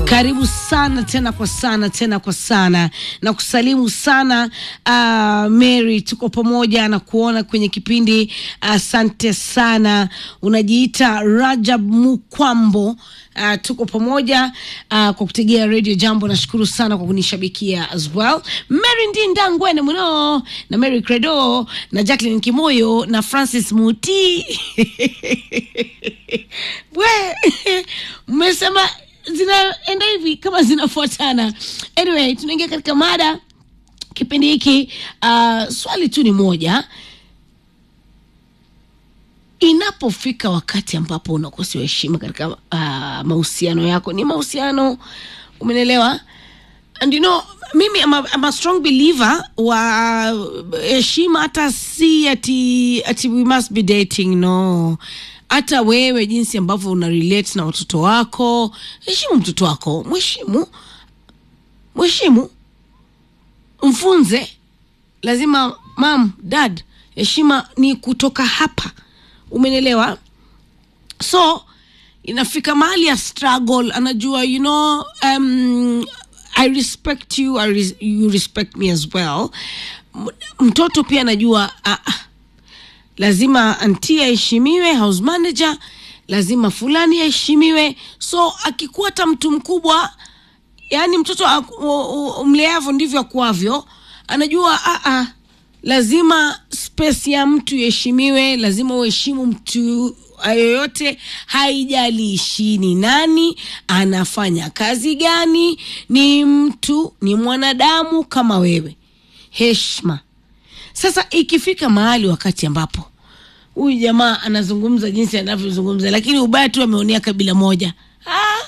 Karibu sana tena kwa sana tena kwa sana na kusalimu sana uh, Mary, tuko pamoja na kuona kwenye kipindi. Asante uh, sana. Unajiita Rajab Mukwambo. Uh, tuko pamoja uh, kwa kutegea Radio Jambo. Nashukuru sana kwa kunishabikia as well. Mary Ndinda Ngwene Muno na Mary Credo na Jacqueline Kimoyo na Francis Muti we mmesema zinaenda hivi kama zinafuatana. Anyway, tunaingia katika mada kipindi hiki. Uh, swali tu ni moja, inapofika wakati ambapo unakosewa heshima katika uh, mahusiano yako, ni mahusiano, umenelewa? And you know, mimi I'm a, I'm a strong believer wa heshima, hata si ati, ati we must be dating no hata wewe jinsi ambavyo una relate na watoto wako, heshimu mtoto wako, mheshimu, mheshimu, mfunze. Lazima mam, dad, heshima ni kutoka hapa, umenelewa? So inafika mahali ya struggle, anajua you know, um, I respect you, I res you respect me as well. Mtoto pia anajua uh, lazima anti aheshimiwe, house manager lazima fulani aheshimiwe. So akikuwa hata mtu mkubwa, yani mtoto mleavyo ndivyo akuavyo, anajua a a, lazima space ya mtu iheshimiwe, lazima uheshimu mtu yoyote, haijalishi ni nani, anafanya kazi gani, ni mtu, ni mwanadamu kama wewe, heshima. Sasa ikifika mahali wakati ambapo huyu jamaa anazungumza jinsi anavyozungumza, lakini ubaya tu ameonea kabila moja. Ah,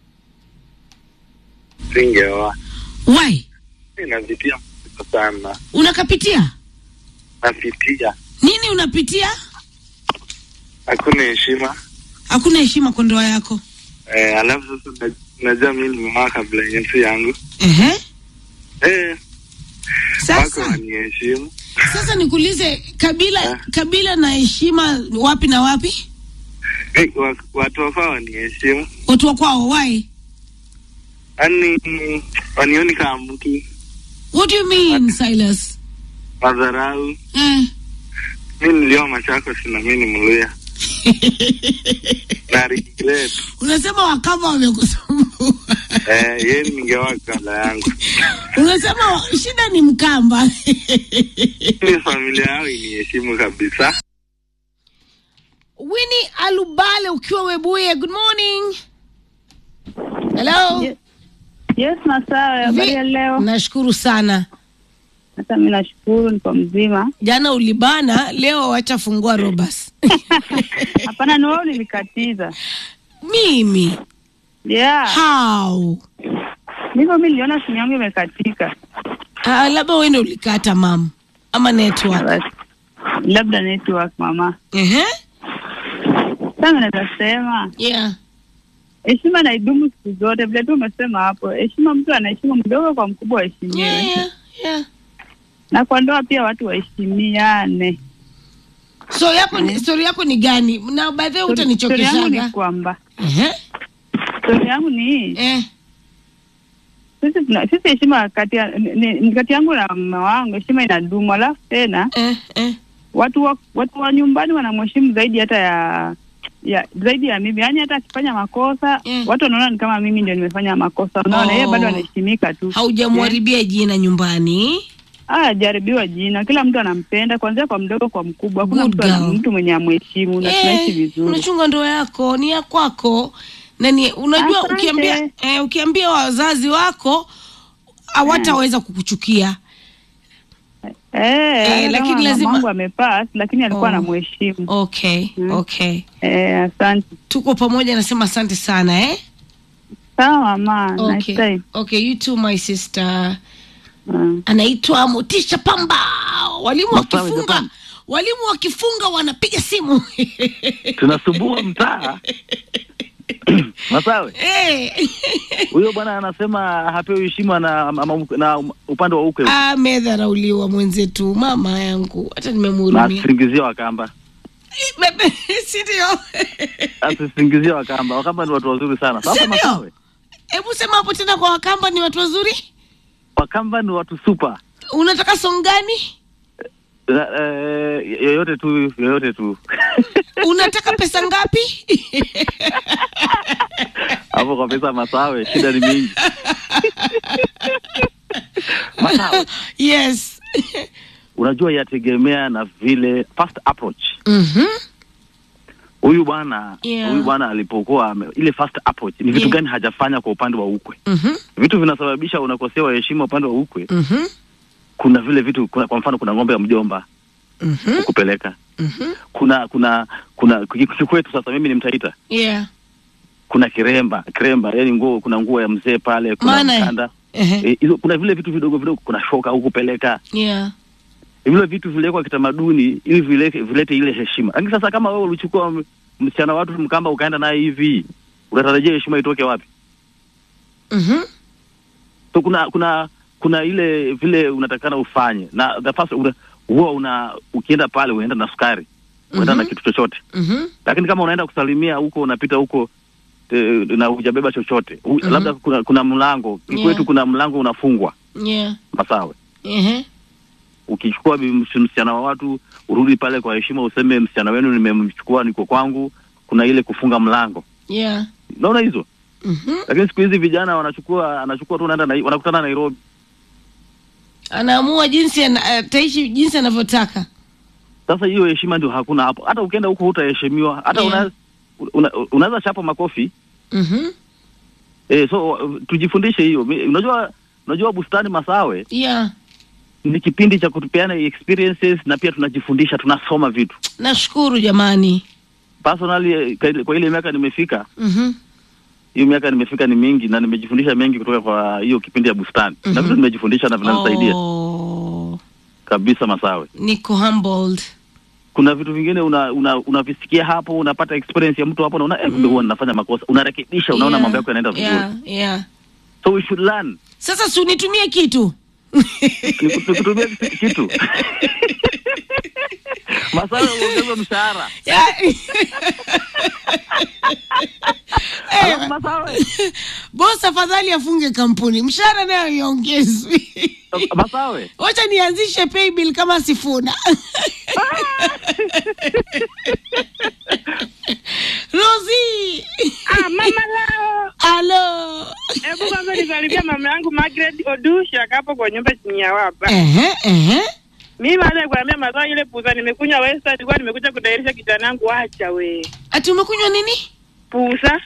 Singeoa. why Napitia sana, unakapitia napitia, nini? Unapitia hakuna heshima hakuna heshima kwa ndoa yako. eh. Alafu sasa na- najua mimi nimeoa kabla yensi yangu Ehe, eh, wako sasa waniheshimu sasa nikuulize, kabila Ah. kabila na heshima wapi na wapi? eh, wa- watu wafaa waniheshimu, Watu wa kwao, why? yaani wanioni kama mtu What do you mean Silas? madharau. Eh. Mi nilioa Machakos na mi ni Mluya na regret Unasema wakama wamekusumbua. eh, yeye ningeoa kabla yangu Unasema shida ni Mkamba. mi familia yao iniheshimu kabisa. Winnie Alubale ukiwa Webuye, good morning. Hello. Ye- Yes, Masawe, habari ya leo? Nashukuru sana. Hata mi nashukuru, niko mzima. Jana ulibana, leo wacha fungua Robas. Hapana, ni wewe ulinikatiza. Mimi Yeah, how? ndivyo mi niliona simu yangu imekatika. Ah, labda wewe ndio ulikata mam ama network. Basi, labda network mama. Ehe. Sasa naweza sema Yeah. heshima na idumu siku zote, vile tu umesema hapo. Heshima, mtu anaheshimu mdogo kwa mkubwa aheshimiwe, Yeah, yeah, yeah. na kwa ndoa pia watu waheshimiane. So yako ni story yako ni gani? Na by the way Story- story yangu ni utanichokeshaga. kwamba Ehe. stori yangu ni hii Eh. sisi tuna- sisi heshima kati ya ni- ni- kati yangu na mama wangu, heshima inadumu, alafu tena Eh. Eh. watu wa, watu wa nyumbani wanamheshimu zaidi hata ya ya zaidi ya mimi, yaani hata akifanya makosa Mm. watu wanaona ni kama mimi ndio nimefanya makosa, unaona Oh. yeye bado anaheshimika tu. Haujamharibia jina nyumbani. Ah, jaribiwa jina, kila mtu anampenda kuanzia kwa mdogo kwa mkubwa. Hakuna Good mtu, ana- girl. mtu mwenye amheshimu na tunaishi Eh, vizuri. unachunga ndoa yako ni ya kwako na ni unajua Asante. ukiambia eh, ukiambia wazazi wako hawataweza kukuchukia Eh, hata lakini kama lazima- mamangu amepass, lakini alikuwa Oh. anamheshimu. okay Mm. okay Eh, asante. tuko pamoja nasema asante sana eh Sawa mama, nice okay time. okay you too my sister Mm. anaitwa Motisha Pamba walimu Masawe, wakifunga Japan. walimu wakifunga wanapiga simu tunasumbua mtaa Masawe, Eh. huyo bwana anasema hapewi heshima na, ama- na upande wa ukwe amedharauliwa mwenzetu mama yangu hata na nimemhurumia asisingizia Wakamba, si ndio asisingizia Wakamba. Wakamba ni watu wazuri sana. Si Sasa ndio? Masawe, hebu sema hapo tena kwa wakamba ni watu wazuri Wakamba ni watu super. unataka song gani Eh, eh, yoyote tu, yoyote tu. unataka pesa ngapi Hapo kwa pesa Masawe, shida ni mingi. Masawe, yes unajua yategemea na vile first approach. Mhm. Huyu bwana Yeah. huyu bwana alipokuwa ame- ile first approach ni vitu Yeah. gani hajafanya kwa upande wa ukwe? Mhm. Vitu vinasababisha unakosewa heshima upande wa ukwe. Mhm. Kuna vile vitu kuna, kwa mfano kuna ng'ombe ya mjomba Mhm. kupeleka. Mhm. Kuna kuna kuna kikwetu sasa mimi ni mtaita. yeah Kuna kiremba, kiremba yani nguo kuna nguo ya mzee pale, kuna Maana- mkanda. Ehe. Eh, hizo kuna vile vitu vidogo vidogo, kuna shoka huku kupeleka yeah vile vitu vilekwa kitamaduni ili vilete, vilete ile heshima. Lakini sasa kama wewe ulichukua m- msichana watu mkamba ukaenda naye hivi, unatarajia heshima itoke wapi? Mhm. So kuna kuna kuna ile vile unatakana ufanye na the first una, huwa una ukienda pale unaenda na sukari unaenda Mhm. na kitu chochote, Mhm. lakini kama unaenda kusalimia huko unapita huko e, na hujabeba chochote U, Mhm. labda kuna, kuna mlango Yeah. kwetu kuna mlango unafungwa yeah Masawe Ehe. ukichukua bi- ms- msichana wa watu urudi pale kwa heshima, useme msichana wenu nimemchukua, niko kwangu. Kuna ile kufunga mlango, yeah naona hizo. Mhm. Lakini siku hizi vijana wanachukua anachukua tu naenda na, wanakutana Nairobi. anaamua jinsi ana- ataishi jinsi anavyotaka Sasa hiyo heshima ndio hakuna hapo. Hata ukienda huko hutaheshimiwa, hata Yeah. una, una, unaweza chapa makofi Mhm. eh, so uh, tujifundishe hiyo. Mi- Unajua, unajua bustani Masawe yeah ni kipindi cha kutupeana experiences na pia tunajifundisha, tunasoma vitu. nashukuru jamani Personally, eh, kwa ile- kwa ile miaka nimefika Mhm. hiyo miaka nimefika ni mingi na nimejifundisha mengi kutoka kwa hiyo kipindi ya bustani na Mhm. vitu nimejifundisha na vinanisaidia oh, kabisa Masawe. niko humbled Kuna vitu vingine una, una, unavisikia hapo, unapata experience ya mtu hapo, unaona eh, kumbe huwa ninafanya makosa, unarekebisha, unaona Yeah, mambo yako yanaenda vizuri. yeah, yeah. So we should learn. sasa si unitumie kitu Niku- Nikutumia kitu- kitu Masawe, uongeze mshahara. Yeah. Eh, Alafu Masawe, boss afadhali afunge kampuni mshahara nayo iongezwi Masawe, wacha nianzishe paybill kama sifuna rosi Ah, mama lao. alo Hebu kwanza nisalimia mama yangu Margaret Odusha hapo kwa nyumba chini ya wapa. ehe ehe Mimi baada ya kuambia mazao ile pusa nimekunywa Western, nilikuwa nimekuja kutairisha kijana yangu acha we. ati umekunywa nini Pusa.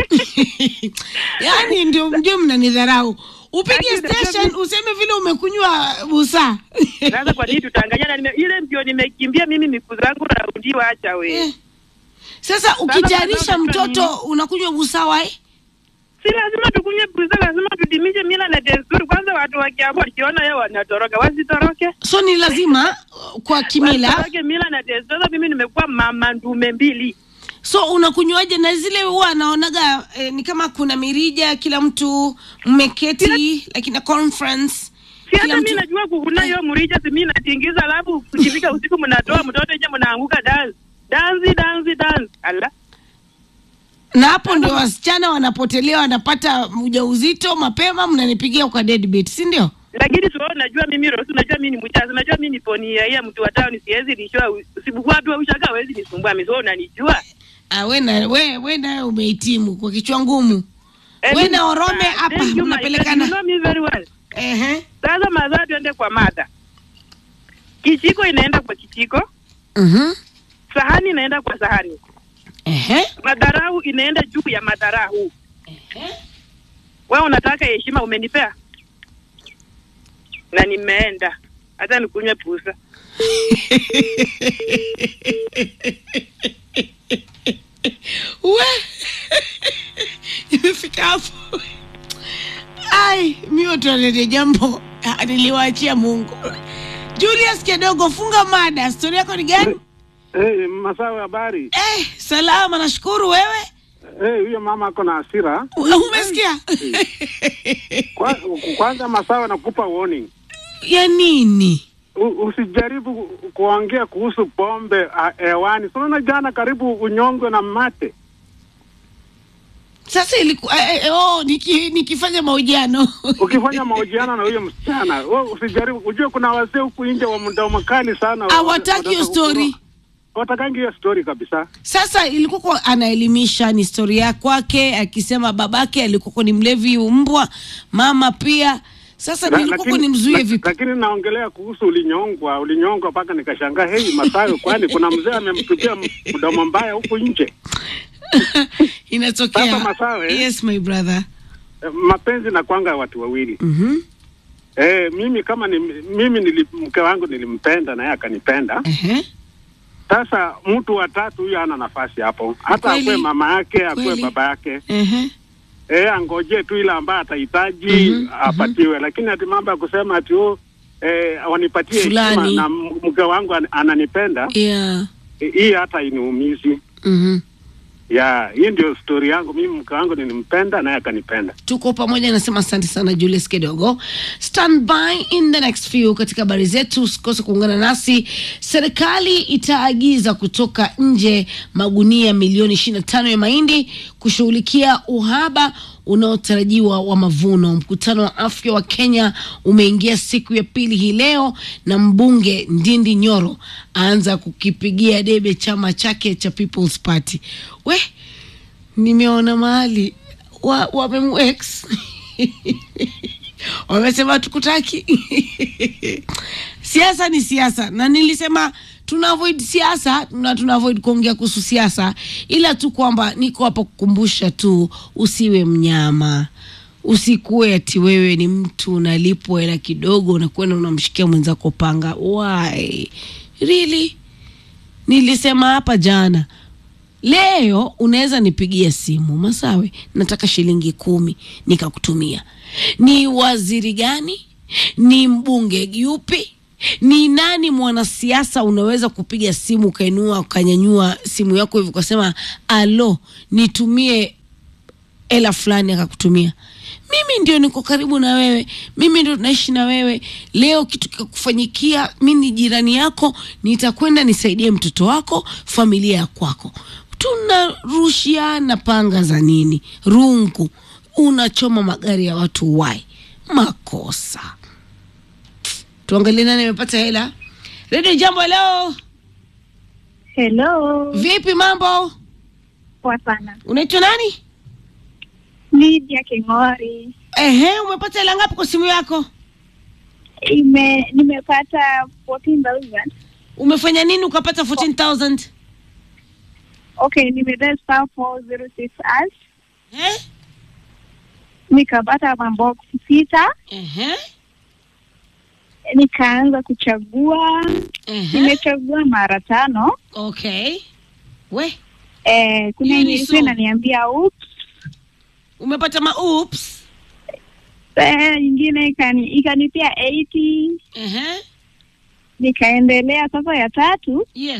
yaani ndio ndio mnanidharau upige Lakini unajua station useme vile umekunywa busa Sasa kwa nini tutanganyana? Nime, ile ndio nimekimbia mimi miku zangu raundi acha we. Eh. sasa ukitayarisha mazao mtoto unakunywa busawa eh? Si lazima tukunywe pusa, lazima tudimishe mila na desturi. Kwanza watu wa Kiambu wakiona yeye wanatoroka, wasitoroke. so ni lazima uh, kwa kimila Wasitoroke mila na desturi. Sasa mimi nimekuwa mama ndume mbili. so unakunywaje na zile huwa anaonaga eh, ni kama kuna mirija kila mtu mmeketi like in a conference Si Kila hata mtu- mimi najua kukuna hiyo mrija, si mimi natingiza, alafu ukifika usiku mnatoa mtoto nje, mnaanguka dance dansi dansi dansi. Ala, na hapo ndio wasichana wanapotelea wanapata ujauzito mapema mnanipigia kwa deadbeat si ndio lakini sio, najua mimi Rosi, najua mimi ni mchazi, najua mimi ni poni ya ya mtu wa town, siwezi nishoa usibuku watu wa ushaga hawezi nisumbua mimi, sio unanijua ah, we na we, we naye umehitimu kwa kichwa ngumu Eh, we mimi- na orome Ah, hapa thank you, my mnapelekana friend. You know me very well. Ehe. Sasa mazaa, tuende kwa mada. Kijiko inaenda kwa kijiko, Mhm. sahani inaenda kwa sahani, Ehe. madharau inaenda juu ya madharau. Ehe. Wewe unataka heshima, umenipea na nimeenda, hata nikunywe pusa. we imefika hapo ai mio tualete jambo ah, niliwaachia mungu julius kidogo funga mada stori yako ni gani Hey, Masawe, habari? eh, salama nashukuru wewe Hey, huyo mama ako na hasira. umesikia Kwa, kwanza Masawe, nakupa warning. ya nini U, usijaribu ku- kuongea kuhusu pombe ah, hewani. Si unaona jana karibu unyongwe na mate. sasa ilikuwa eh, eh, oh, niki, nikifanya mahojiano ukifanya mahojiano na huyo msichana wewe usijaribu ujue kuna wazee huku nje wa mda makali sana hawataki hiyo story watakangi hiyo story kabisa sasa ilikuwa kwa- anaelimisha ni historia kwake akisema babake alikuwa ni mlevi mbwa mama pia sasa La- nilikuwa lakini- nimzuie la- vipi lakini naongelea kuhusu ulinyongwa ulinyongwa mpaka nikashangaa hei masayo kwani kuna mzee amemtupia m- mdomo mbaya huku nje inatokea Sasa Masawe. yes my brother Eh, mapenzi na kwanga watu wawili Mhm. eh, mimi kama ni, mimi nili, mke wangu nilimpenda na yeye akanipenda Ehe. sasa mtu wa tatu huyo hana nafasi hapo hata Kweli. akuwe mama yake akuwe Kweli. baba yake Ehe. eh, angojee tu ile ambaye atahitaji Mhm, apatiwe lakini ati mambo ya kusema ati oh, eh, wanipatie Fulani. heshima na m- mke wangu an, ananipenda yeah eh, hii hata iniumizi Mhm. ya hii ndio stori yangu mimi mke wangu nilimpenda naye akanipenda tuko pamoja nasema asante sana julius kidogo stand by in the next few katika habari zetu usikose kuungana nasi serikali itaagiza kutoka nje magunia milioni 25 ya mahindi kushughulikia uhaba unaotarajiwa wa mavuno mkutano wa afya wa kenya umeingia siku ya pili hii leo na mbunge ndindi nyoro aanza kukipigia debe chama chake cha people's party we nimeona mahali wa wamemwex wamesema tukutaki siasa ni siasa na nilisema tuna avoid siasa na tuna avoid kuongea kuhusu siasa ila tu kwamba niko hapa kukumbusha tu usiwe mnyama usikuwe ati wewe ni mtu unalipwa hela kidogo unakwenda unamshikia mwenzako panga why really nilisema hapa jana leo unaweza nipigia simu masawe nataka shilingi kumi nikakutumia ni waziri gani ni mbunge yupi ni nani mwanasiasa unaweza kupiga simu ukainua ukanyanyua simu yako hivi ukasema alo nitumie hela fulani akakutumia mimi ndio niko karibu na wewe mimi ndio tunaishi na wewe leo kitu kikakufanyikia mi ni jirani yako nitakwenda nisaidie mtoto wako familia ya kwako tunarushiana panga za nini rungu unachoma magari ya watu wai makosa tuangalie nani amepata hela redio jambo leo Hello, vipi mambo poa sana. unaitwa nani Lydia King'ori. ehe umepata hela ngapi kwa simu yako Ime nimepata 14,000. umefanya nini ukapata 14000 Okay, nimedial star 406 hash. eh? Nikapata mabox sita, Ehe. nikaanza kuchagua. Ehe. Nimechagua mara tano. okay we Eh, kuna Hiyo ni yenye so. ilikuwa inaniambia oops. umepata ma oops Eh, nyingine ikani ikanipia 80. Ehe. Nikaendelea sasa ya tatu, yes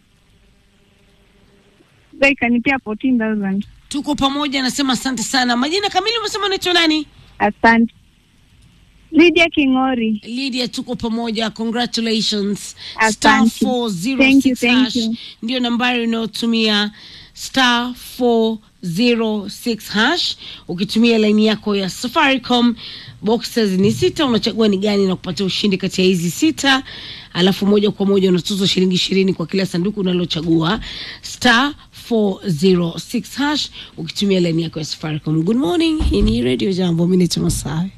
sasa ikanipia 14,000. tuko pamoja nasema asante sana majina kamili umesema unaitwa nani Asante. Lydia King'ori. lydia tuko pamoja congratulations Asante. star Thank you, 406 thank hash you. ndio nambari unayotumia star 406 hash ukitumia laini yako ya safaricom boxes ni sita unachagua ni gani na kupatia ushindi kati ya hizi sita alafu moja kwa moja unatuzwa shilingi ishirini kwa kila sanduku unalochagua star 406 hash ukitumia laini yako ya safaricom good morning hii ni radio jambo mi naitwa masawe